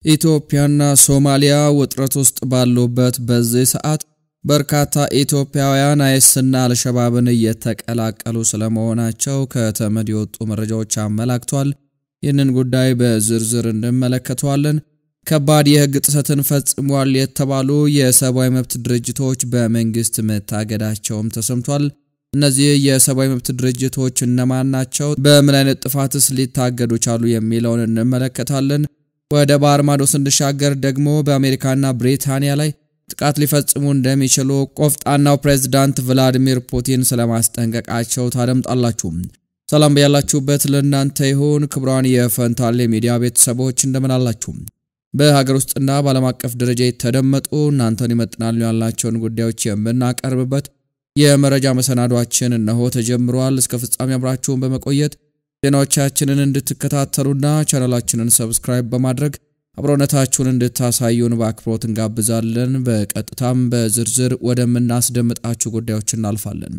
ኢትዮጵያና ሶማሊያ ውጥረት ውስጥ ባሉበት በዚህ ሰዓት በርካታ ኢትዮጵያውያን አይስና አልሸባብን እየተቀላቀሉ ስለመሆናቸው ከተመድ የወጡ መረጃዎች አመላክቷል። ይህንን ጉዳይ በዝርዝር እንመለከተዋለን። ከባድ የሕግ ጥሰትን ፈጽሟል የተባሉ የሰብአዊ መብት ድርጅቶች በመንግስት መታገዳቸውም ተሰምቷል። እነዚህ የሰብአዊ መብት ድርጅቶች እነማን ናቸው? በምን አይነት ጥፋትስ ሊታገዱ ቻሉ? የሚለውን እንመለከታለን። ወደ ባህር ማዶ ስንሻገር ደግሞ በአሜሪካና ብሪታንያ ላይ ጥቃት ሊፈጽሙ እንደሚችሉ ቆፍጣናው ፕሬዝዳንት ቭላዲሚር ፑቲን ስለማስጠንቀቃቸው ታደምጣላችሁ። ሰላም በያላችሁበት ለእናንተ ይሁን። ክቡራን የፈንታሌ ሚዲያ ቤተሰቦች እንደምን አላችሁ? በሀገር ውስጥና በዓለም አቀፍ ደረጃ የተደመጡ እናንተን ይመጥናሉ ያልናቸውን ጉዳዮች የምናቀርብበት የመረጃ መሰናዷችን እነሆ ተጀምሯል። እስከ ፍጻሜ አብራችሁን በመቆየት ዜናዎቻችንን እንድትከታተሉና ቻናላችንን ሰብስክራይብ በማድረግ አብሮነታችሁን እንድታሳዩን በአክብሮት እንጋብዛለን። በቀጥታም በዝርዝር ወደምናስደምጣችሁ ጉዳዮች እናልፋለን።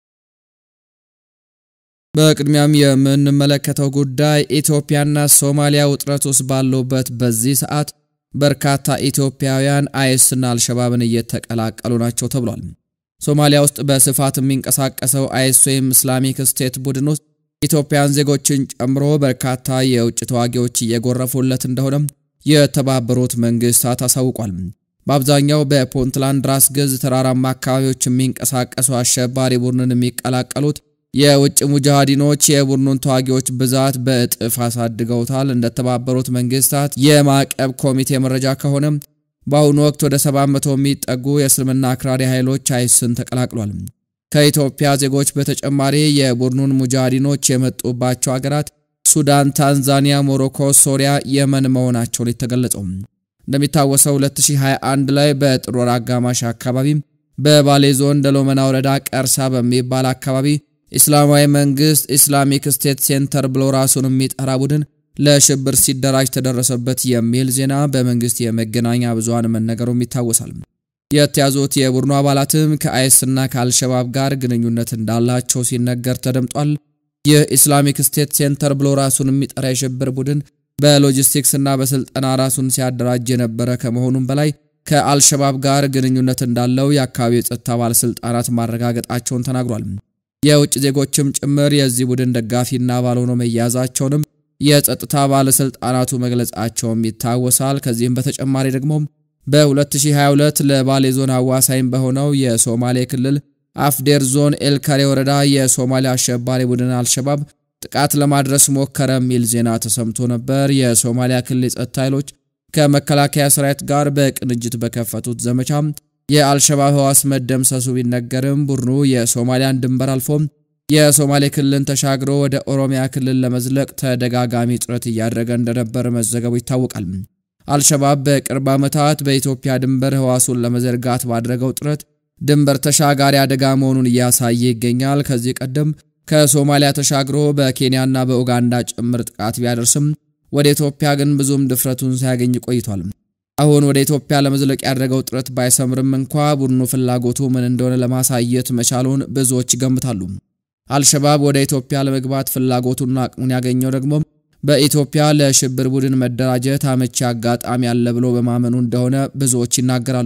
በቅድሚያም የምንመለከተው ጉዳይ ኢትዮጵያና ሶማሊያ ውጥረት ውስጥ ባሉበት በዚህ ሰዓት በርካታ ኢትዮጵያውያን አይስና አልሸባብን እየተቀላቀሉ ናቸው ተብሏል። ሶማሊያ ውስጥ በስፋት የሚንቀሳቀሰው አይስ ወይም እስላሚክ ስቴት ቡድን ውስጥ ኢትዮጵያን ዜጎችን ጨምሮ በርካታ የውጭ ተዋጊዎች እየጎረፉለት እንደሆነም የተባበሩት መንግስታት አሳውቋል። በአብዛኛው በፑንትላንድ ራስ ገዝ ተራራማ አካባቢዎች የሚንቀሳቀሱ አሸባሪ ቡድንን የሚቀላቀሉት የውጭ ሙጃሃዲኖች የቡድኑን ተዋጊዎች ብዛት በእጥፍ አሳድገውታል። እንደተባበሩት መንግስታት የማዕቀብ ኮሚቴ መረጃ ከሆነም በአሁኑ ወቅት ወደ 700 የሚጠጉ የእስልምና አክራሪ ኃይሎች አይስን ተቀላቅሏል። ከኢትዮጵያ ዜጎች በተጨማሪ የቡድኑን ሙጃሃዲኖች የመጡባቸው ሀገራት ሱዳን፣ ታንዛኒያ፣ ሞሮኮ፣ ሶሪያ፣ የመን መሆናቸውን የተገለጸው እንደሚታወሰው 2021 ላይ በጥር ወር አጋማሽ አካባቢ በባሌ ዞን ደሎመና ወረዳ ቀርሳ በሚባል አካባቢ ኢስላማዊ መንግስት ኢስላሚክ ስቴት ሴንተር ብሎ ራሱን የሚጠራ ቡድን ለሽብር ሲደራጅ ተደረሰበት የሚል ዜና በመንግስት የመገናኛ ብዙሃን መነገሩም ይታወሳል። የተያዙት የቡድኑ አባላትም ከአይስና ከአልሸባብ ጋር ግንኙነት እንዳላቸው ሲነገር ተደምጧል። የኢስላሚክ ስቴት ሴንተር ብሎ ራሱን የሚጠራ የሽብር ቡድን በሎጂስቲክስ እና በስልጠና ራሱን ሲያደራጅ የነበረ ከመሆኑም በላይ ከአልሸባብ ጋር ግንኙነት እንዳለው የአካባቢው የጸጥታ ባለስልጣናት ማረጋገጣቸውን ተናግሯል። የውጭ ዜጎችም ጭምር የዚህ ቡድን ደጋፊና አባል ሆኖ መያዛቸውንም የጸጥታ ባለስልጣናቱ መግለጻቸውም ይታወሳል። ከዚህም በተጨማሪ ደግሞ በ2022 ለባሌ ዞን አዋሳኝ በሆነው የሶማሌ ክልል አፍዴር ዞን ኤልካሬ ወረዳ የሶማሊያ አሸባሪ ቡድን አልሸባብ ጥቃት ለማድረስ ሞከረ የሚል ዜና ተሰምቶ ነበር። የሶማሊያ ክልል የጸጥታ ኃይሎች ከመከላከያ ሰራዊት ጋር በቅንጅት በከፈቱት ዘመቻ የአልሸባብ ህዋስ መደምሰሱ ቢነገርም ቡድኑ የሶማሊያን ድንበር አልፎም የሶማሌ ክልልን ተሻግሮ ወደ ኦሮሚያ ክልል ለመዝለቅ ተደጋጋሚ ጥረት እያደረገ እንደነበር መዘገቡ ይታወቃል። አልሸባብ በቅርብ ዓመታት በኢትዮጵያ ድንበር ህዋሱን ለመዘርጋት ባደረገው ጥረት ድንበር ተሻጋሪ አደጋ መሆኑን እያሳየ ይገኛል። ከዚህ ቀደም ከሶማሊያ ተሻግሮ በኬንያና በኡጋንዳ ጭምር ጥቃት ቢያደርስም ወደ ኢትዮጵያ ግን ብዙም ድፍረቱን ሳያገኝ ቆይቷል። አሁን ወደ ኢትዮጵያ ለመዝለቅ ያደረገው ጥረት ባይሰምርም እንኳ ቡድኑ ፍላጎቱ ምን እንደሆነ ለማሳየት መቻሉን ብዙዎች ይገምታሉ። አልሸባብ ወደ ኢትዮጵያ ለመግባት ፍላጎቱና አቅሙን ያገኘው ደግሞ በኢትዮጵያ ለሽብር ቡድን መደራጀት አመቺ አጋጣሚ አለ ብሎ በማመኑ እንደሆነ ብዙዎች ይናገራሉ።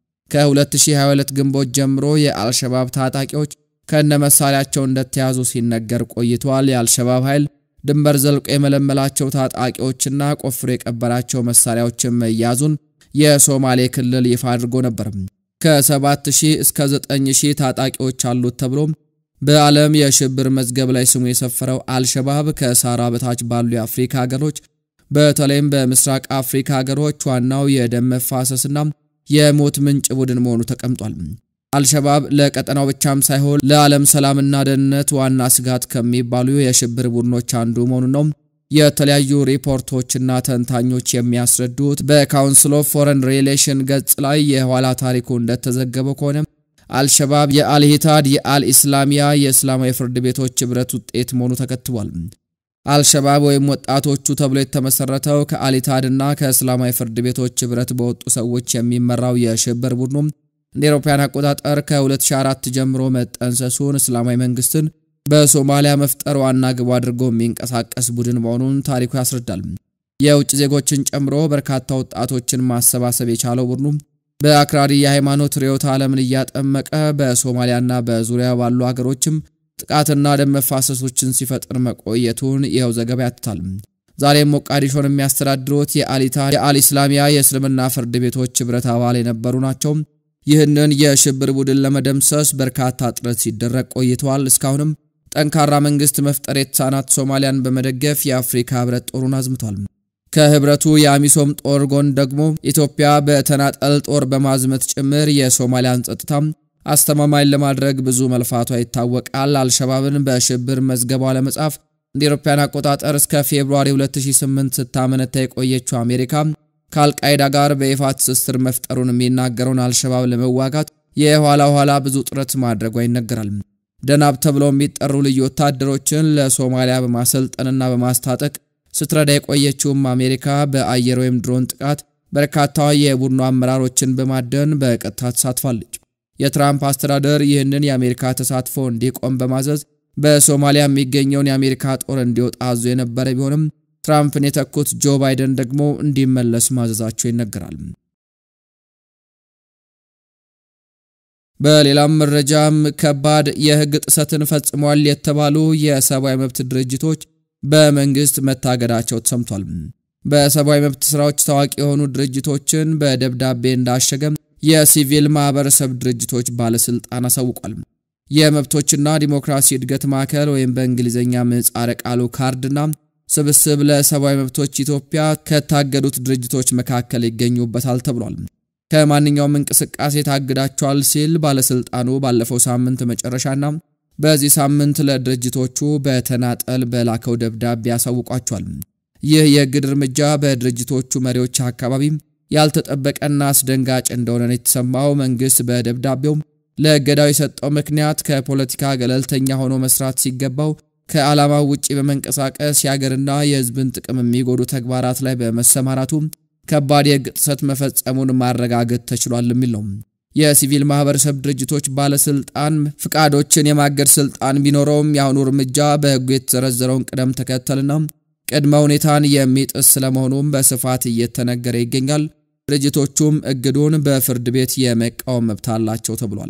ከ2022 ግንቦት ጀምሮ የአልሸባብ ታጣቂዎች ከነ መሳሪያቸው እንደተያዙ ሲነገር ቆይቷል። የአልሸባብ ኃይል ድንበር ዘልቆ የመለመላቸው ታጣቂዎችና ቆፍሮ የቀበራቸው መሳሪያዎችን መያዙን የሶማሌ ክልል ይፋ አድርጎ ነበር። ከ7000 እስከ 9000 ታጣቂዎች አሉት ተብሎ በዓለም የሽብር መዝገብ ላይ ስሙ የሰፈረው አልሸባብ ከሳራ በታች ባሉ የአፍሪካ ሀገሮች በተለይም በምስራቅ አፍሪካ ሀገሮች ዋናው የደም መፋሰስና የሞት ምንጭ ቡድን መሆኑ ተቀምጧል። አልሸባብ ለቀጠናው ብቻም ሳይሆን ለዓለም ሰላምና ደህንነት ዋና ስጋት ከሚባሉ የሽብር ቡድኖች አንዱ መሆኑ ነው የተለያዩ ሪፖርቶችና ተንታኞች የሚያስረዱት። በካውንስል ኦፍ ፎረን ሪሌሽን ገጽ ላይ የኋላ ታሪኩ እንደተዘገበው ከሆነ አልሸባብ የአልሂታድ የአልኢስላሚያ የእስላማዊ ፍርድ ቤቶች ኅብረት ውጤት መሆኑ ተከትቧል። አልሸባብ ወይም ወጣቶቹ ተብሎ የተመሰረተው ከአልሂታድና ከእስላማዊ ፍርድ ቤቶች ኅብረት በወጡ ሰዎች የሚመራው የሽብር ቡድኑ እንደ አውሮፓውያን አቆጣጠር ከ2004 ጀምሮ መጠንሰሱን እስላማዊ መንግስትን በሶማሊያ መፍጠር ዋና ግቡ አድርጎ የሚንቀሳቀስ ቡድን መሆኑን ታሪኩ ያስረዳል። የውጭ ዜጎችን ጨምሮ በርካታ ወጣቶችን ማሰባሰብ የቻለው ቡድኑ በአክራሪ የሃይማኖት ርዕዮተ ዓለምን እያጠመቀ በሶማሊያና በዙሪያ ባሉ ሀገሮችም ጥቃትና ደም መፋሰሶችን ሲፈጥር መቆየቱን ይኸው ዘገባ ያትታል። ዛሬም ሞቃዲሾን የሚያስተዳድሩት የአሊታ የአልኢስላሚያ የእስልምና ፍርድ ቤቶች ኅብረት አባል የነበሩ ናቸው። ይህንን የሽብር ቡድን ለመደምሰስ በርካታ ጥረት ሲደረግ ቆይተዋል። እስካሁንም ጠንካራ መንግስት መፍጠር የተሳናት ሶማሊያን በመደገፍ የአፍሪካ ኅብረት ጦሩን አዝምቷል። ከኅብረቱ የአሚሶም ጦር ጎን ደግሞ ኢትዮጵያ በተናጠል ጦር በማዝመት ጭምር የሶማሊያን ጸጥታ አስተማማኝ ለማድረግ ብዙ መልፋቷ ይታወቃል። አልሸባብን በሽብር መዝገቧ ለመጻፍ እንደ አውሮፓውያን አቆጣጠር እስከ ፌብሩዋሪ 2008 ስታመነታ የቆየችው አሜሪካ ከአልቃይዳ ጋር በይፋ ትስስር መፍጠሩን የሚናገረውን አልሸባብ ለመዋጋት የኋላ ኋላ ብዙ ጥረት ማድረጓ ይነገራል። ደናብ ተብለው የሚጠሩ ልዩ ወታደሮችን ለሶማሊያ በማሰልጠንና በማስታጠቅ ስትረዳ የቆየችውም አሜሪካ በአየር ወይም ድሮን ጥቃት በርካታ የቡድኑ አመራሮችን በማደን በቀጥታ ተሳትፋለች። የትራምፕ አስተዳደር ይህንን የአሜሪካ ተሳትፎ እንዲቆም በማዘዝ በሶማሊያ የሚገኘውን የአሜሪካ ጦር እንዲወጣ አዞ የነበረ ቢሆንም ትራምፕን የተኩት ጆ ባይደን ደግሞ እንዲመለስ ማዘዛቸው ይነገራል። በሌላም መረጃም ከባድ የሕግ ጥሰትን ፈጽሟል የተባሉ የሰብአዊ መብት ድርጅቶች በመንግስት መታገዳቸው ተሰምቷል። በሰብአዊ መብት ስራዎች ታዋቂ የሆኑ ድርጅቶችን በደብዳቤ እንዳሸገም የሲቪል ማህበረሰብ ድርጅቶች ባለስልጣን አሳውቋል። የመብቶችና ዲሞክራሲ እድገት ማዕከል ወይም በእንግሊዝኛ ምህጻረ ቃሉ ካርድና ስብስብ ለሰብአዊ መብቶች ኢትዮጵያ ከታገዱት ድርጅቶች መካከል ይገኙበታል ተብሏል። ከማንኛውም እንቅስቃሴ ታግዳቸዋል ሲል ባለስልጣኑ ባለፈው ሳምንት መጨረሻና በዚህ ሳምንት ለድርጅቶቹ በተናጠል በላከው ደብዳቤ ያሳውቋቸዋል። ይህ የእግድ እርምጃ በድርጅቶቹ መሪዎች አካባቢ ያልተጠበቀና አስደንጋጭ እንደሆነ የተሰማው መንግስት በደብዳቤው ለእገዳው የሰጠው ምክንያት ከፖለቲካ ገለልተኛ ሆኖ መስራት ሲገባው ከዓላማው ውጪ በመንቀሳቀስ የሀገርና የሕዝብን ጥቅም የሚጎዱ ተግባራት ላይ በመሰማራቱ ከባድ የሕግ ጥሰት መፈጸሙን ማረጋገጥ ተችሏል የሚል ነው። የሲቪል ማህበረሰብ ድርጅቶች ባለስልጣን ፍቃዶችን የማገድ ስልጣን ቢኖረውም የአሁኑ እርምጃ በሕጉ የተዘረዘረውን ቅደም ተከተልና ቅድመ ሁኔታን የሚጥስ ስለመሆኑም በስፋት እየተነገረ ይገኛል። ድርጅቶቹም እግዱን በፍርድ ቤት የመቃወም መብት አላቸው ተብሏል።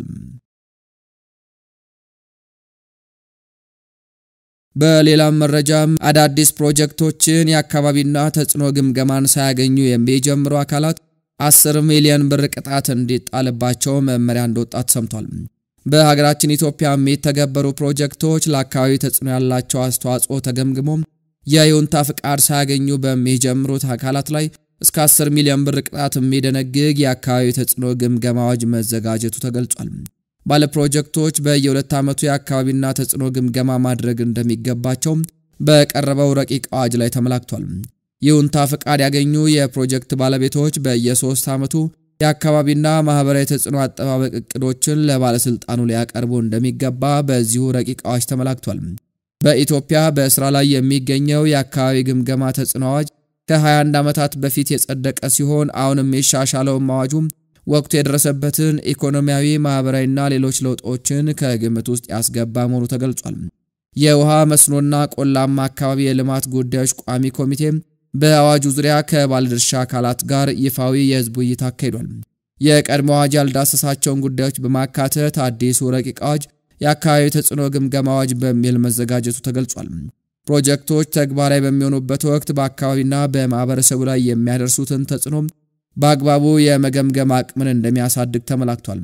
በሌላም መረጃም አዳዲስ ፕሮጀክቶችን የአካባቢና ተጽዕኖ ግምገማን ሳያገኙ የሚጀምሩ አካላት 10 ሚሊዮን ብር ቅጣት እንዲጣልባቸው መመሪያ እንደወጣ ተሰምቷል። በሀገራችን ኢትዮጵያ የሚተገበሩ ፕሮጀክቶች ለአካባቢ ተጽዕኖ ያላቸው አስተዋጽኦ ተገምግሞ የይሁንታ ፍቃድ ሳያገኙ በሚጀምሩት አካላት ላይ እስከ 10 ሚሊዮን ብር ቅጣት የሚደነግግ የአካባቢ ተጽዕኖ ግምገማ አዋጅ መዘጋጀቱ ተገልጿል። ባለ ፕሮጀክቶች በየሁለት ዓመቱ የአካባቢና ተጽዕኖ ግምገማ ማድረግ እንደሚገባቸው በቀረበው ረቂቅ አዋጅ ላይ ተመላክቷል። ይሁንታ ፍቃድ ያገኙ የፕሮጀክት ባለቤቶች በየሶስት ዓመቱ የአካባቢና ማህበራዊ ተጽዕኖ አጠባበቅ እቅዶችን ለባለስልጣኑ ሊያቀርቡ እንደሚገባ በዚሁ ረቂቅ አዋጅ ተመላክቷል። በኢትዮጵያ በስራ ላይ የሚገኘው የአካባቢ ግምገማ ተጽዕኖ አዋጅ ከ21 ዓመታት በፊት የጸደቀ ሲሆን አሁንም የሻሻለውም አዋጁ ወቅቱ የደረሰበትን ኢኮኖሚያዊ፣ ማህበራዊና ሌሎች ለውጦችን ከግምት ውስጥ ያስገባ መሆኑ ተገልጿል። የውሃ መስኖና ቆላማ አካባቢ የልማት ጉዳዮች ቋሚ ኮሚቴ በአዋጁ ዙሪያ ከባለድርሻ አካላት ጋር ይፋዊ የህዝብ ውይይት አካሂዷል። የቀድሞ አዋጅ ያልዳሰሳቸውን ጉዳዮች በማካተት አዲሱ ረቂቅ አዋጅ የአካባቢ ተጽዕኖ ግምገማ አዋጅ በሚል መዘጋጀቱ ተገልጿል። ፕሮጀክቶች ተግባራዊ በሚሆኑበት ወቅት በአካባቢና በማህበረሰቡ ላይ የሚያደርሱትን ተጽዕኖ በአግባቡ የመገምገም አቅምን እንደሚያሳድግ ተመላክቷል።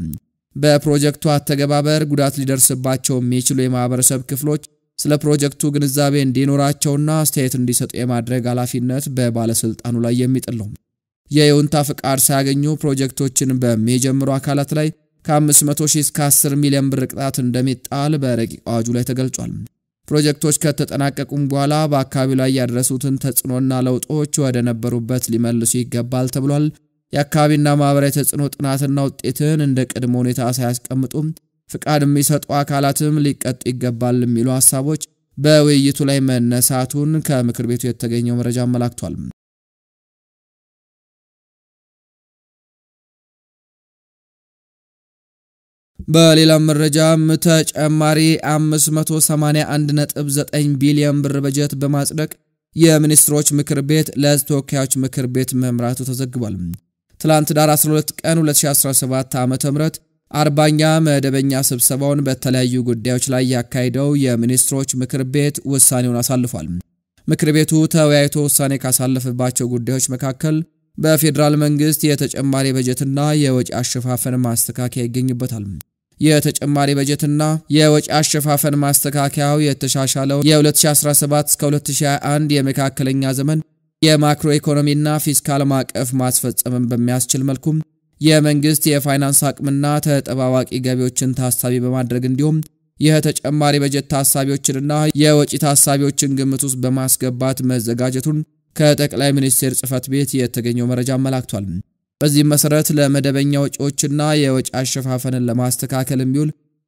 በፕሮጀክቱ አተገባበር ጉዳት ሊደርስባቸው የሚችሉ የማህበረሰብ ክፍሎች ስለ ፕሮጀክቱ ግንዛቤ እንዲኖራቸውና አስተያየት እንዲሰጡ የማድረግ ኃላፊነት በባለስልጣኑ ላይ የሚጥል ነው። የይሁንታ ፍቃድ ሳያገኙ ፕሮጀክቶችን በሚጀምሩ አካላት ላይ ከ500 ሺህ እስከ 10 ሚሊዮን ብር ቅጣት እንደሚጣል በረቂቅ አዋጁ ላይ ተገልጿል። ፕሮጀክቶች ከተጠናቀቁም በኋላ በአካባቢው ላይ ያደረሱትን ተጽዕኖና ለውጦች ወደ ነበሩበት ሊመልሱ ይገባል ተብሏል። የአካባቢና ማህበራዊ ተጽዕኖ ጥናትና ውጤትን እንደ ቅድመ ሁኔታ ሳያስቀምጡም ፍቃድ የሚሰጡ አካላትም ሊቀጡ ይገባል የሚሉ ሀሳቦች በውይይቱ ላይ መነሳቱን ከምክር ቤቱ የተገኘው መረጃ አመላክቷል። በሌላም መረጃም ተጨማሪ 581.9 ቢሊዮን ብር በጀት በማጽደቅ የሚኒስትሮች ምክር ቤት ለሕዝብ ተወካዮች ምክር ቤት መምራቱ ተዘግቧል። ትላንት ዳር 12 ቀን 2017 ዓ.ም አርባኛ መደበኛ ስብሰባውን በተለያዩ ጉዳዮች ላይ ያካሄደው የሚኒስትሮች ምክር ቤት ውሳኔውን አሳልፏል። ምክር ቤቱ ተወያይቶ ውሳኔ ካሳለፈባቸው ጉዳዮች መካከል በፌዴራል መንግስት የተጨማሪ በጀትና የወጪ አሸፋፈን ማስተካከያ ይገኝበታል። የተጨማሪ በጀትና የወጪ አሸፋፈን ማስተካከያው የተሻሻለው የ2017 እስከ 2021 የመካከለኛ ዘመን የማክሮ ኢኮኖሚና ፊስካል ማዕቀፍ ማስፈጸምን በሚያስችል መልኩም የመንግስት የፋይናንስ አቅምና ተጠባባቂ ገቢዎችን ታሳቢ በማድረግ እንዲሁም የተጨማሪ በጀት ታሳቢዎችንና የወጪ ታሳቢዎችን ግምት ውስጥ በማስገባት መዘጋጀቱን ከጠቅላይ ሚኒስቴር ጽህፈት ቤት የተገኘው መረጃ አመላክቷል። በዚህም መሰረት ለመደበኛ ወጪዎችና የወጪ አሸፋፈንን ለማስተካከል የሚውል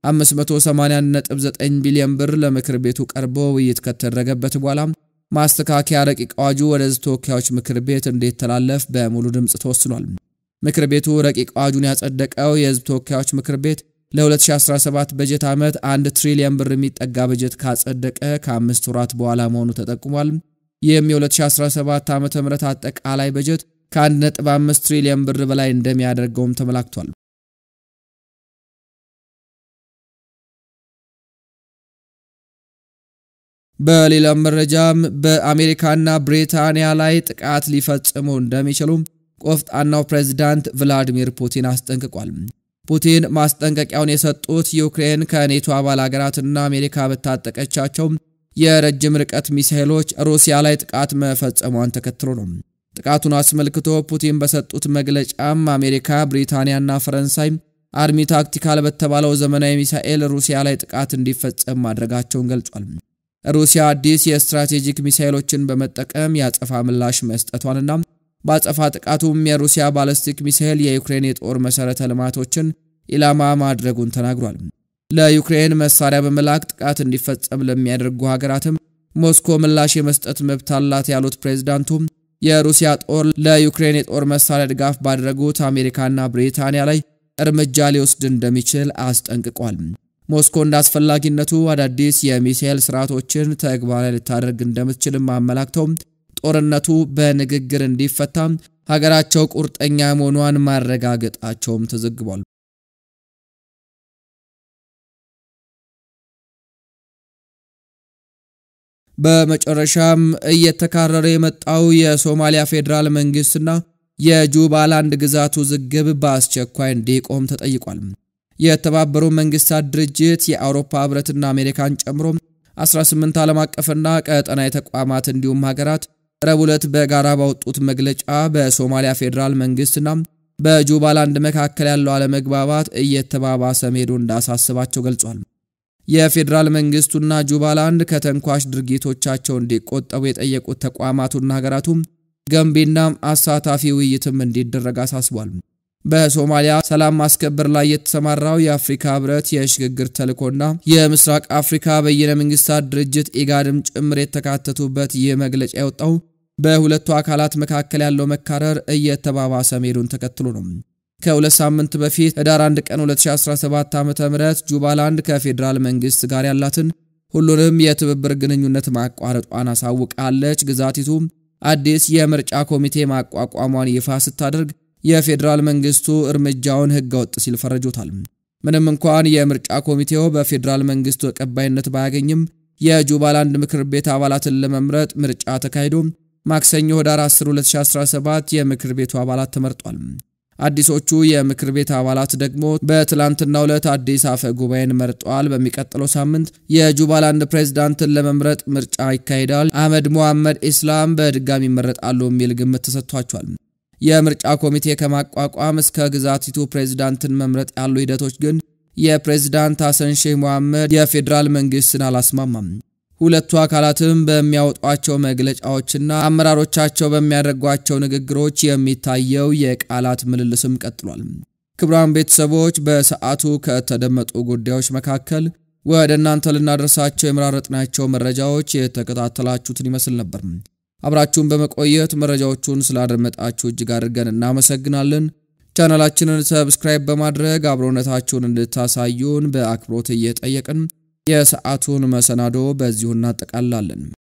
589 ቢሊዮን ብር ለምክር ቤቱ ቀርቦ ውይይት ከተደረገበት በኋላ ማስተካከያ ረቂቅ አዋጁ ወደ ሕዝብ ተወካዮች ምክር ቤት እንዲተላለፍ በሙሉ ድምፅ ተወስኗል። ምክር ቤቱ ረቂቅ አዋጁን ያጸደቀው የሕዝብ ተወካዮች ምክር ቤት ለ2017 በጀት ዓመት 1 ትሪሊዮን ብር የሚጠጋ በጀት ካጸደቀ ከአምስት ወራት በኋላ መሆኑ ተጠቁሟል። ይህም የ2017 ዓ ም አጠቃላይ በጀት ከ1.5 ትሪሊዮን ብር በላይ እንደሚያደርገውም ተመላክቷል። በሌላም መረጃም በአሜሪካና ብሪታንያ ላይ ጥቃት ሊፈጽሙ እንደሚችሉ ቆፍጣናው ፕሬዝዳንት ቭላዲሚር ፑቲን አስጠንቅቋል። ፑቲን ማስጠንቀቂያውን የሰጡት ዩክሬን ከኔቶ አባል ሀገራትና አሜሪካ በታጠቀቻቸው የረጅም ርቀት ሚሳይሎች ሩሲያ ላይ ጥቃት መፈጸሟን ተከትሎ ነው። ጥቃቱን አስመልክቶ ፑቲን በሰጡት መግለጫም አሜሪካ፣ ብሪታንያና ፈረንሳይ አርሚ ታክቲካል በተባለው ዘመናዊ ሚሳኤል ሩሲያ ላይ ጥቃት እንዲፈጸም ማድረጋቸውን ገልጿል። ሩሲያ አዲስ የስትራቴጂክ ሚሳኤሎችን በመጠቀም ያጸፋ ምላሽ መስጠቷንና በአጸፋ ጥቃቱም የሩሲያ ባለስቲክ ሚሳኤል የዩክሬን የጦር መሠረተ ልማቶችን ኢላማ ማድረጉን ተናግሯል። ለዩክሬን መሳሪያ በመላክ ጥቃት እንዲፈጸም ለሚያደርጉ ሀገራትም ሞስኮ ምላሽ የመስጠት መብት አላት ያሉት ፕሬዝዳንቱ የሩሲያ ጦር ለዩክሬን የጦር መሳሪያ ድጋፍ ባደረጉት አሜሪካና ብሪታንያ ላይ እርምጃ ሊወስድ እንደሚችል አስጠንቅቋል። ሞስኮ እንደ አስፈላጊነቱ አዳዲስ የሚሳኤል ስርዓቶችን ተግባራዊ ልታደርግ እንደምትችልም አመላክተው ጦርነቱ በንግግር እንዲፈታ ሀገራቸው ቁርጠኛ መሆኗን ማረጋገጣቸውም ተዘግቧል። በመጨረሻም እየተካረረ የመጣው የሶማሊያ ፌዴራል መንግስትና የጁባላንድ ግዛት ውዝግብ በአስቸኳይ እንዲቆም ተጠይቋል። የተባበሩ መንግስታት ድርጅት የአውሮፓ ህብረትና አሜሪካን ጨምሮ 18 ዓለም አቀፍና ቀጠናዊ ተቋማት እንዲሁም ሀገራት ረቡዕ ዕለት በጋራ ባወጡት መግለጫ በሶማሊያ ፌዴራል መንግስትና በጁባላንድ መካከል ያለው አለመግባባት እየተባባሰ መሄዱ እንዳሳስባቸው ገልጿል። የፌዴራል መንግስቱና ጁባላንድ ከተንኳሽ ድርጊቶቻቸው እንዲቆጠቡ የጠየቁት ተቋማቱና ሀገራቱም ገንቢና አሳታፊ ውይይትም እንዲደረግ አሳስቧል። በሶማሊያ ሰላም ማስከበር ላይ የተሰማራው የአፍሪካ ህብረት የሽግግር ተልዕኮና የምስራቅ አፍሪካ በይነ መንግስታት ድርጅት ኢጋድም ጭምር የተካተቱበት ይህ መግለጫ የወጣው በሁለቱ አካላት መካከል ያለው መካረር እየተባባሰ መሄዱን ተከትሎ ነው። ከሁለት ሳምንት በፊት ህዳር 1 ቀን 2017 ዓ.ም ጁባላንድ ከፌዴራል መንግስት ጋር ያላትን ሁሉንም የትብብር ግንኙነት ማቋረጧን አሳውቃለች። ግዛቲቱ አዲስ የምርጫ ኮሚቴ ማቋቋሟን ይፋ ስታደርግ የፌዴራል መንግስቱ እርምጃውን ህገወጥ ሲል ፈረጆታል። ምንም እንኳን የምርጫ ኮሚቴው በፌዴራል መንግስቱ ተቀባይነት ባያገኝም የጁባላንድ ምክር ቤት አባላትን ለመምረጥ ምርጫ ተካሂዶ ማክሰኞ ህዳር 10 2017 የምክር ቤቱ አባላት ተመርጧል። አዲሶቹ የምክር ቤት አባላት ደግሞ በትላንትናው ዕለት አዲስ አፈ ጉባኤን መርጠዋል። በሚቀጥለው ሳምንት የጁባላንድ ፕሬዝዳንትን ለመምረጥ ምርጫ ይካሄዳል። አህመድ ሞሐመድ ኢስላም በድጋሚ ይመረጣሉ የሚል ግምት ተሰጥቷቸዋል። የምርጫ ኮሚቴ ከማቋቋም እስከ ግዛቲቱ ፕሬዝዳንትን መምረጥ ያሉ ሂደቶች ግን የፕሬዝዳንት ሐሰን ሼህ መሐመድ የፌዴራል መንግስትን አላስማማም። ሁለቱ አካላትም በሚያወጧቸው መግለጫዎችና አመራሮቻቸው በሚያደርጓቸው ንግግሮች የሚታየው የቃላት ምልልስም ቀጥሏል። ክቡራን ቤተሰቦች በሰዓቱ ከተደመጡ ጉዳዮች መካከል ወደ እናንተ ልናደርሳቸው የመራረጥናቸው መረጃዎች የተከታተላችሁትን ይመስል ነበር። አብራችሁን በመቆየት መረጃዎቹን ስላደመጣችሁ እጅግ አድርገን እናመሰግናለን። ቻናላችንን ሰብስክራይብ በማድረግ አብሮነታችሁን እንድታሳዩን በአክብሮት እየጠየቅን የሰዓቱን መሰናዶ በዚሁ እናጠቃላለን።